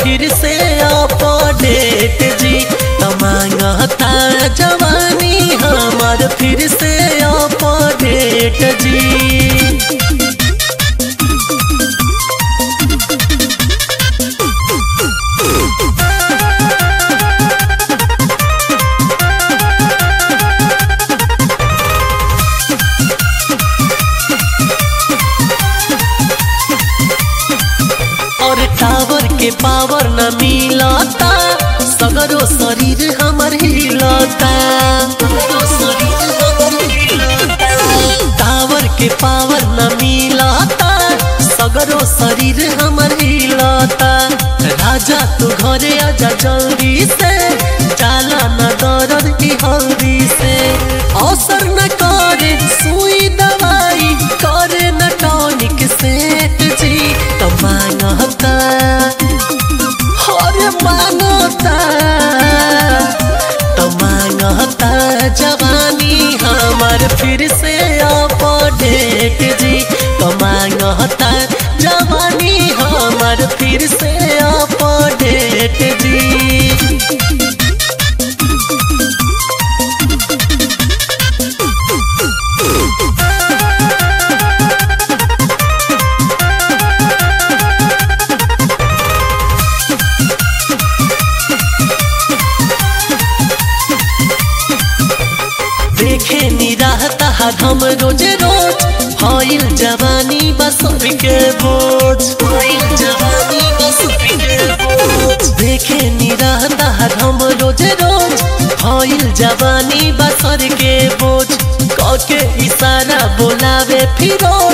फिर से अपडेट जी तमांगता जवानी हमार फिर से अपडेट जी और टावर के पावर न मिलता सगरो शरीर हमर हिलता टावर के पावर न मिलता सगरो शरीर हमर हिलता राजा तू घरे आजा जल्दी से जाला न दर्द की हल्दी से अवसर न करे सुई दवाई करे न टॉनिक सेट जी तो मांगता हरे मांगता तो मांगता जवानी हमार फिर से अपडेट जी तो मांगता जवानी हमार फिर से अपडेट जी देखे निराहता हम रोज रोज हईल जवानी बसुर के बोझ हईल जवानी बसुर के बोझ देखे निराहता हम रोज रोज हईल जवानी बसर के बोझ कके इशारा बोलावे फिरोज